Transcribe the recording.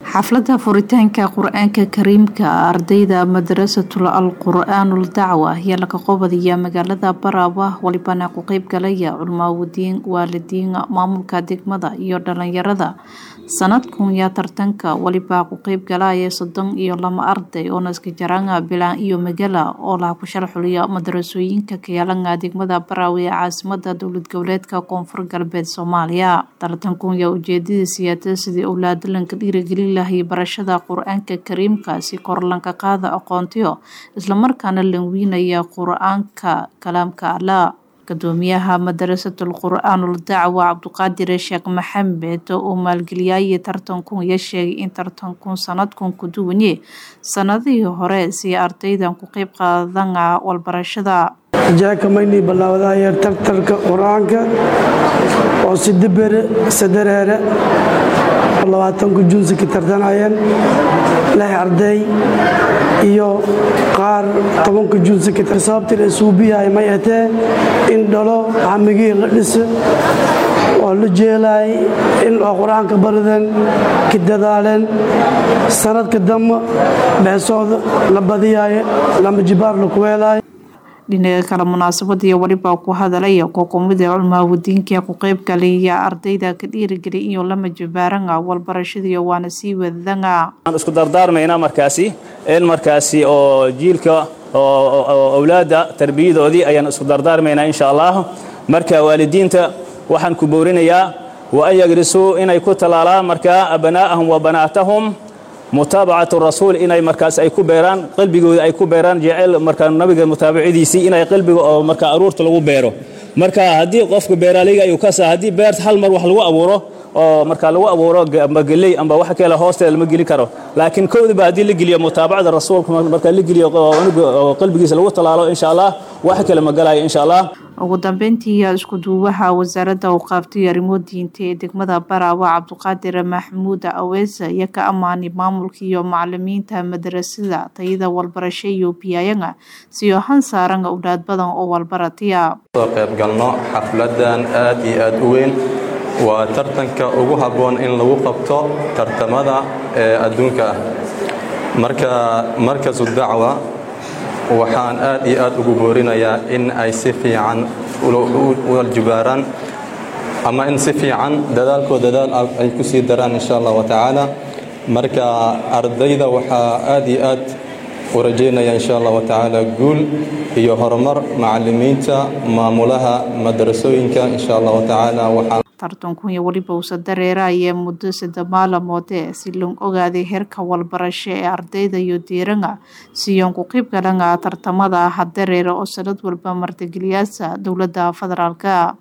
xafladda furitaanka qur-aanka kariimka ardayda madrasatul al qur-aanul dacwa ayaa laga qobadaya magaalada baraaba walibana ku qeyb galaya culmaawadiin waalidiin maamulka degmada iyo dhalinyarada sanadkun yaa tartanka waliba ku qeyb galaya soddon iyo lama arday oo naskajaranga bilaan iyo magala oo laha ku sharxuliya madarasooyinka kayaalanga degmada baraawe ee caasimada dowlad goboleedka koonfur galbeed soomaaliya tartankun yaa ujeedada siyaada sidii owlaadalanka dhiirigeli lahay barashada qur-aanka kariimka si kor lanka qaada aqoontiyo islamarkaana lanwiinaya qur-aanka kalaamka allah gudoomiyaha madarasatul qur-aanul dacwa cabduqaadir sheekh maxamed oo maalgeliyaya tartankun ya sheegay in tartankun sanadkun ku duwanye sanadihii hore si ardaydan ku qeyb qaadana walbarashada jaakamayni bilaawdaya tartarka qur-aanka oo sidabere sadareere labaatanku junsi ka tartanayeen lix arday iyo qaar tobanka junsi ka sababtii la suubiyahay may atee in dhalo hamigii la dhiso oo la jeelaay in oo qur-aanka barideen ka dadaaleen sanadka dambe beesooda la badiyaayo lama jibaar la kuweelaayo dhinaca kale munaasabadii waliba ku hadalaya kookumida culmaawadiinka ku qeyb galaya ardayda ka dhiirigeliy iyo lama jabaaranga walbarashadii waana sii wadanga waxaan isku dardaarmaynaa markaasi in markaasi oo jiilka owlaadda tarbiyadoodii ayaan isku dardaarmaynaa insha allah marka waalidiinta waxaan ku boorinayaa wa an yagrisuu inay ku talaalaan markaa abnaa'ahum wa banaatahum mutaabacatu rasuul inay markaas ay ku beeraan qalbigooda ay ku beeraan jecel markaa nabiga mutaabacadiisii inay qalbiga oo markaa aruurta lagu beero marka haddii qofka beeraaleyga ayuu ka saa haddii beerta hal mar wax lagu abuuro oo markaa lagu abuuro amba geley amba wax kale hoosteeda lama geli karo laakiin kowdaba haddii la geliyo mutaabacada rasuulka markaa la geliyo oo qalbigiisa lagu talaalo insha allah wax kale ma galayo insha allah ugu dambeyntii isku duubaha wasaaradda u qaaftay arrimo diinta ee degmada baraawe cabduqaadir maxamuud aweesa iyo ka ammaanay maamulka iyo macalimiinta madarasada tayada walbarasho iyo biyayanga siyo han saaran owlaad badan oo walbaratiya soo qaybgalno xafladan aad iyo aad u weyn waa tartanka ugu habboon in lagu qabto tartamada ee adduunka ah marka markasu dacwa waxaan aad iyo aad ugu boorinayaa in ay si fiican waljubaaraan ama in si fiican dadaalkoo dadaal ay ku sii daraan insha allah wa tacaala marka ardayda waxaa aad iyo aad u rajaynaya insha allah wa tacaala guul iyo horumar macalimiinta maamulaha madarasooyinka insha allah wa tacaala waxaan tartankunya weliba uusa dareeraya muddo sadde maalamoode si loo ogaaday heerka walbarasho ee ardayda iyo diiranga siyoon ku qeyb galanga tartamada hadareera oo sanad walba martigeliyaasa dowladda federaalka